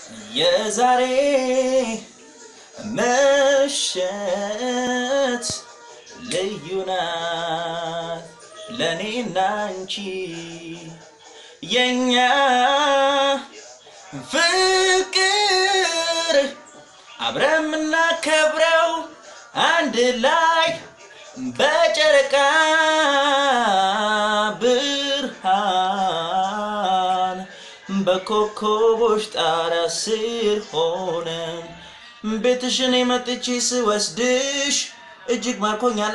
የዛሬ ምሽት ልዩ ናት ለእኔና አንቺ የኛ ፍቅር አብረን የምናከብረው አንድ ላይ በጨረቃ ብርሃን በኮከቦች ጣራ ስር ሆነን ቤትሽን የመጥቼ ስወስድሽ እጅግ ማርኮኛል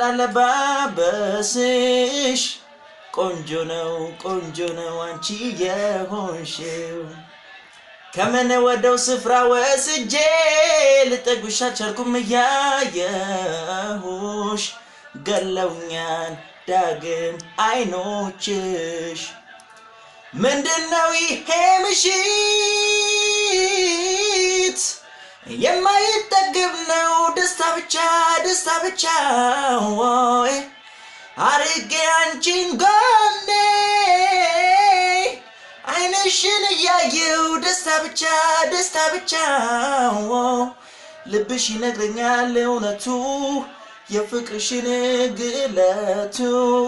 አለባበስሽ ቆንጆ ነው ቆንጆ ነው አንቺ የሆንሽው ከምን ወደው ስፍራ ወስጄ ልጠጉሽ አልቻልኩም እያየሁሽ ገለውኛል ዳግም አይኖችሽ ምንድነው ይሄ ምሽት የማይጠግብ ነው ደስታ ብቻ ደስታ ብቻ ወይ አርጌ አንቺን ጎኔ አይንሽን እያየው ደስታ ብቻ ደስታ ብቻ ልብሽ ይነግረኛል እውነቱ የፍቅርሽን ግለቱ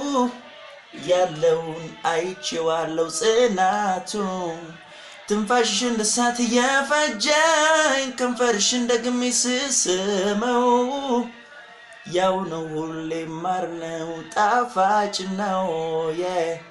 ያለውን አይቼዋለሁ ጽናቱ ትንፋሽሽ እንደ እሳት እየፈጀኝ ከንፈርሽን ደግሜ ስስመው ያው ነው ሁሌ ማር ነው ጣፋጭ ነው